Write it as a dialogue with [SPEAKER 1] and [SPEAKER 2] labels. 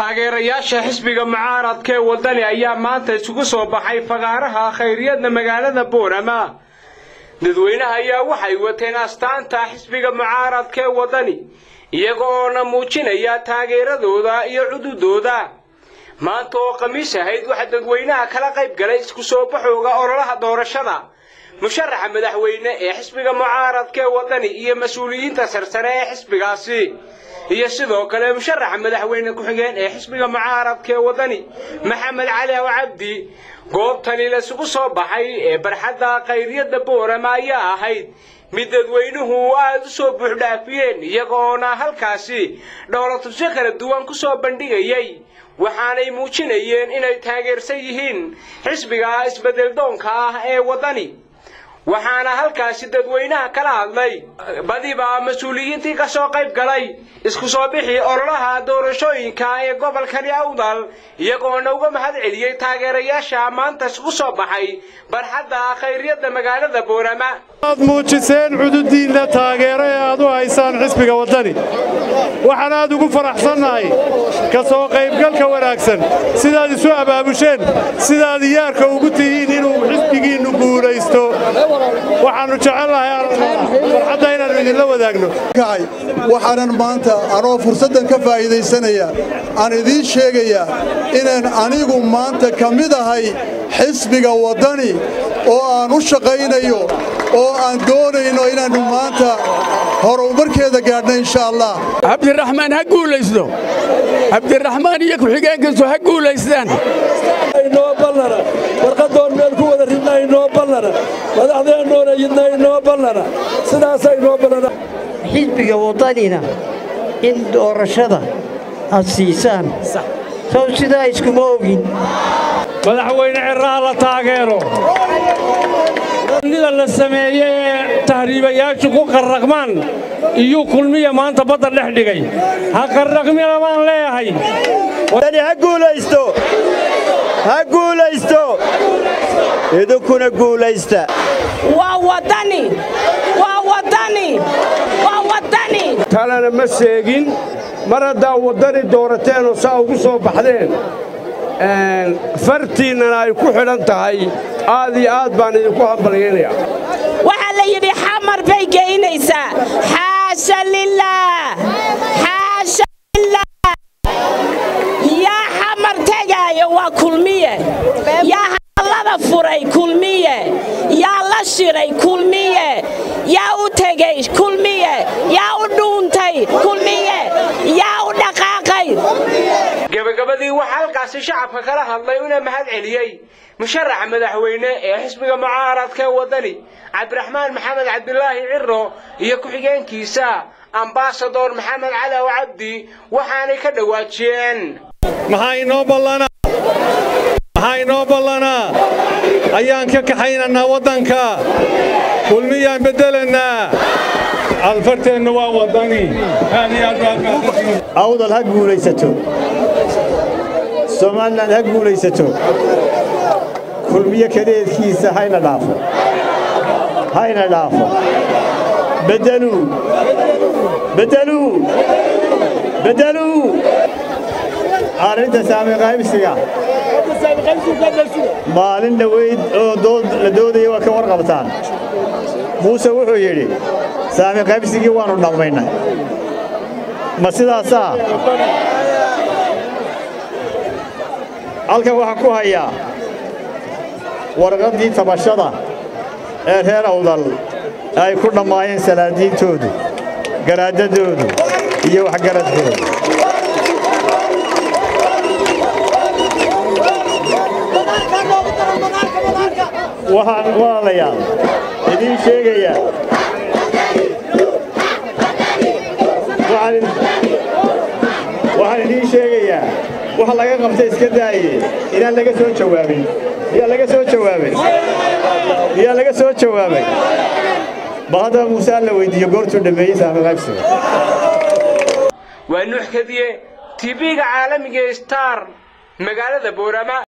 [SPEAKER 1] taageerayaasha xisbiga mucaaradka ee waddani ayaa maanta isugu soo baxay fagaaraha khayriyadda magaalada boorama dadweynaha ayaa waxay wateen astaanta xisbiga mucaaradka ee waddani iyaga oona muujinaya taageeradooda iyo cududooda maanta oo khamiis ahayd waxaa dadweynaha kala qayb galay isku soo baxooga ololaha doorashada musharaxa madaxweyne ee xisbiga mucaaradka ee waddani iyo mas-uuliyiinta sarsare ee xisbigaasi iyo sidoo kale musharaxa madaxweyne ku-xigeen ee xisbiga mucaaradka ee waddani maxamed cali aw cabdi goobtani laisugu soo baxay ee barxadda khayriyadda boorama ayaa ahayd mid dadweynuhu aada u soo buuxdhaafiyeen iyagoona halkaasi dhowlatusyo kala duwan ku soo bandhigayay waxaanay muujinayeen inay taageersan yihiin xisbiga isbeddeldoonka ah ee waddani waxaana halkaasi dadweynaha kala hadlay badiba mas-uuliyiintii ka soo qayb galay isku soo bixi ololaha doorashooyinka ee gobolkani awdal iyagoona uga mahad celiyey taageerayaasha maanta isku soo baxay barxadda khayriyadda magaalada boorama
[SPEAKER 2] aad muujiseen cududiinna taageero ee aad u haysaan xisbiga waddani waxaan aad ugu faraxsannahay ka soo qaybgalka wanaagsan sidaad isu abaabusheen sidaad iyaarka ugu tihiin inuu xisbigiinnu guulaysto waxaannu jecelnahay farxadda inaannu idinla wadaagno
[SPEAKER 3] waxaanan maanta anoo fursaddan ka faa'iidaysanaya aan idiin sheegayaa inaan anigu maanta ka mid ahay xisbiga waddani oo aan u shaqaynayo oo aan doonayno inaannu maanta horumarkeeda gaadhna insha allah
[SPEAKER 4] cabdiraxmaan ha guulaysto cabdiraxmaan iyo ku-xigeenkiisu ha guulaystaan
[SPEAKER 5] inoo ballana warqadoon meel ku wada ridna inoo ballana madaxdeennoona yidna inoo ballana sidaasa inoo ballana
[SPEAKER 6] xisbiga waddanina in doorashada aad siisaan sow sidaa iskuma ogin
[SPEAKER 2] madaxweyne cirraha la taageero nida la sameeye ee tahriibayaashu ku qarraqmaan iyuu kulmiya maanta badda dhex dhigay ha qarraqmina baan leeyahay
[SPEAKER 7] ha guulaysto ha guulaysto idinkuna guulaysta
[SPEAKER 8] waa waddani waa waddani waa waddani
[SPEAKER 2] talena ma seegin mar haddaa waddani doorateenoo saa ugu soo baxdeen fartiinnana ay ku xidhan tahay aad iyo aad baan idinku hambalyaynaya
[SPEAKER 8] waxaa la yidhi xamar bay geynaysaa xaasha lilaah xaasha lilaah yaa xamar tegaayo waa kulmiye yaa hadallada furay kulmiye yaa la shiray kulmiye yaa u tegey kulmiye yaa u dhuuntay kulmiye yaa u dhaqaaqay
[SPEAKER 1] gabagabadii waxaa halkaasi shacabka kala hadlay una mahad celiyey musharaxa madaxweyne ee xisbiga mucaaradka ee waddani cabdiraxmaan maxamed cabdilaahi ciro iyo ku-xigeenkiisa ambasador maxamed cali aw cabdi waxaanay ka dhowaajiyeen
[SPEAKER 2] maxaa inoo ballanaa maxaa inoo ballanaa ayaan ka kaxaynannaa waddanka kulmiyaan beddelannaa alfarteennu waa waddani aad iyo aad
[SPEAKER 7] awdal ha guulaysato somalilan ha guulaysato kulmiyo kadeedkiisa hayna dhaafo hayna dhaafo beddeluu beddeluu beddeluu arrinta saami qaybsiga maalin dhoweyd oo la doodaya waa ka warqabtaan muuse wuxuu yidhi saami qaybsigii waannu dhammaynay ma sidaasaa halkan waxaan ku hayaa warqaddii tabashada ee reer awdal ay ku dhammaayeen salaadiintoodu garaadadoodu iyo waxgaradkoodu waxaan walaalayaal idiin sheegayaa waxaan idiin sheegayaa waxa laga qabta iska daaye inaan laga soo jawaabin miyaa laga soo jawaabay miyaa laga soo jawaabay bal haddaba muuse alla weyddiiyo goortuu dhammeeyey saami qaybsiga
[SPEAKER 1] waa nuux kadiye tv-ga caalamiga star magaalada boorama